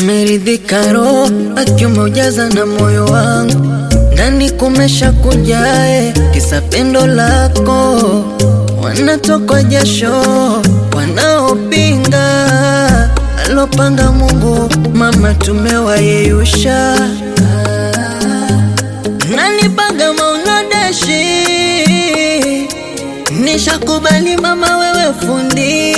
nimeridhika roho akiume ujaza na moyo wangu ndani kumesha kujae kisa pendo lako wanatokwa jasho wanaopinga alopanga Mungu mama tumewayeyusha nanipaga maunadeshi nishakubali mama wewe fundi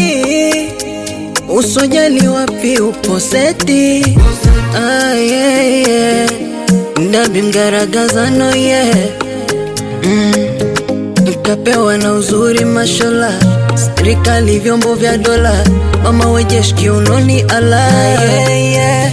usojali wapi upo seti ah, yeah, yeah. ndabi mgaragazano ye yeah. mm. nikapewa na uzuri mashola serikali vyombo vya dola mama wejeshi kiunoni ala yeah, yeah.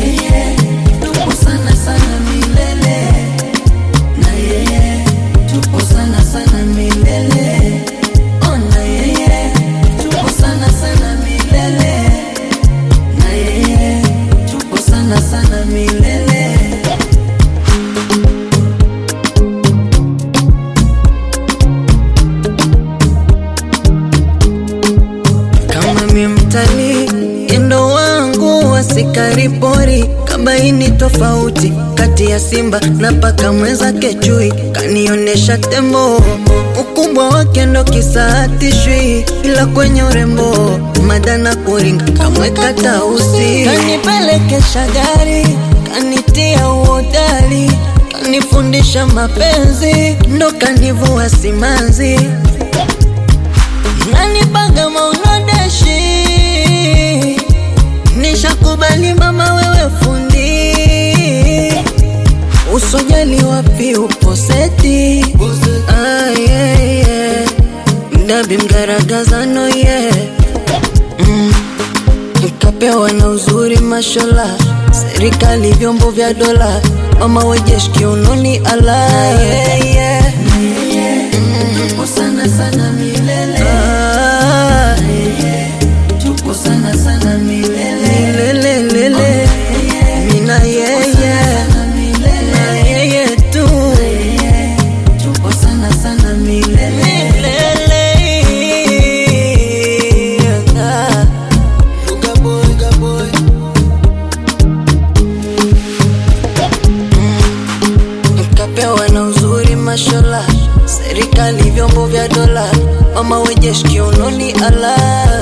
kama mi mtalii endo wangu wasikari pori kabaini tofauti kati ya simba na paka mwenzake chui kanionesha tembo ukubwa wake ndo kisaatishwi ila kwenye urembo madana kuringa kamweka tausi kanipelekesha gari kanitia uodari kanifundisha mapenzi ndo kanivua simanzi nanipaga maunodeshi nishakubali mama wewe fundi usojali wapi upo seti ah, yeah, yeah. ndabi mgaragazano ye yeah. mm. nikapewa na uzuri mashola serikali vyombo vya dola mama wejeshi kiunoni ala yeah, yeah. Tupo sana sana milele Ah, Tupo sana sana milele lelelele mina yeye Sana milele na yeye tu Tupo sana sana milele milele Ah. Buga boy, buga boy nikapewa na uzuri mashola serikali vyombo vya dola mama wejeshi kiunoni ala